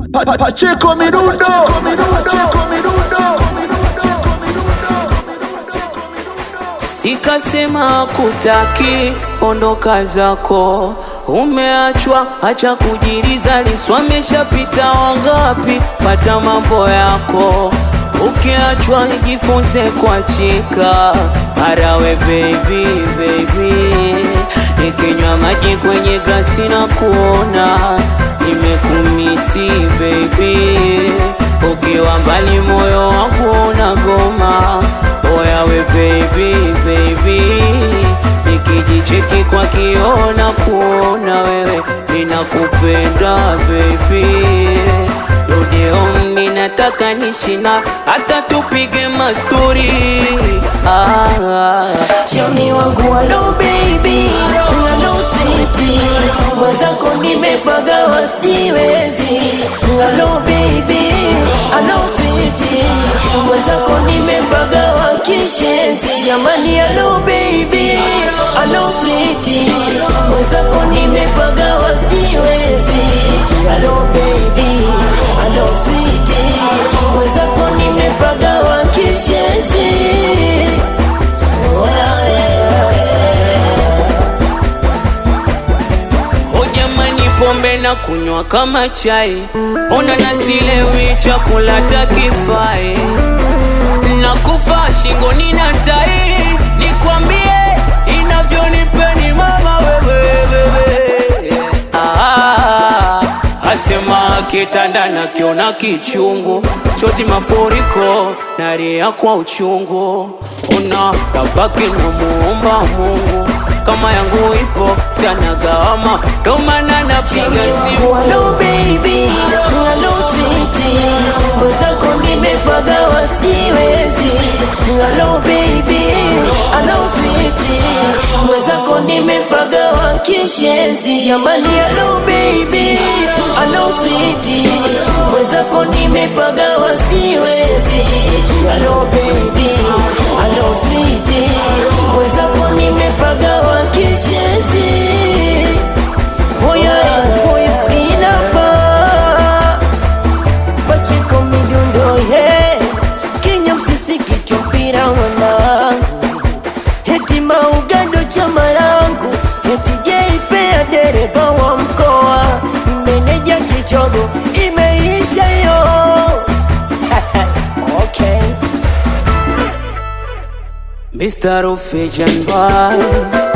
Pa- pa- Pacheco Mirundo Pacheco Mirundo Sikasema kutaki, ondoka zako, umeachwa, acha kujiriza, Lissu ameshapita wangapi? Pata mambo yako, ukiachwa jifunze kuachika. Marawe baby baby, nikinywa maji kwenye glasi na kuona nimekumisi baby, ukiwa mbali moyo wangu unagoma Oyawe baby baby, nikijicheki kwa kioo na kuona wewe, ninakupenda baby. Rudi home, ninataka nishina, hata tupige mastori ah. Choni wangu halo baby, halo sweetie, mwenzako nimepagawa sijiwezi. Halo baby, halo sweetie, mwenzako nimepagawa kishenzi. Jamani, halo baby, halo sweetie, mwenzako nimepagawa sijiwezi. Halo baby, halo sweetie, mwenzako nimepagawa kishenzi. O jamani, pombe na kunywa kama chai, ona nasilewi, chakula takifai, na kufa shingoni na tai, nikwambie inavyonipeni mama wewe, wewe. Ah, asema kitanda na kiona kichungu, choti mafuriko naria kwa uchungu, una tabaki na muomba Mungu kama yangu ipo sianagawama, ndo maana napiga simu Hello baby, hello sweetie, mwenzako nimepagawa sijiwezi. Hello baby, hello sweetie, mwenzako nimepagawa kishenzi. Jamani, hello baby, hello sweetie, mwenzako nimepagawa sijiwezi. Hello baby, hello sweetie, mwenzako nimepagawa kishenzi. Voya voiskina pa Pachiko midundo ye Kenya msisi kichwa mpira wanangu Heti maugando chama langu Heti jeifea dereva wa mkoa Meneja kichogo imeisha yo Okay Mr. Rufejan Boy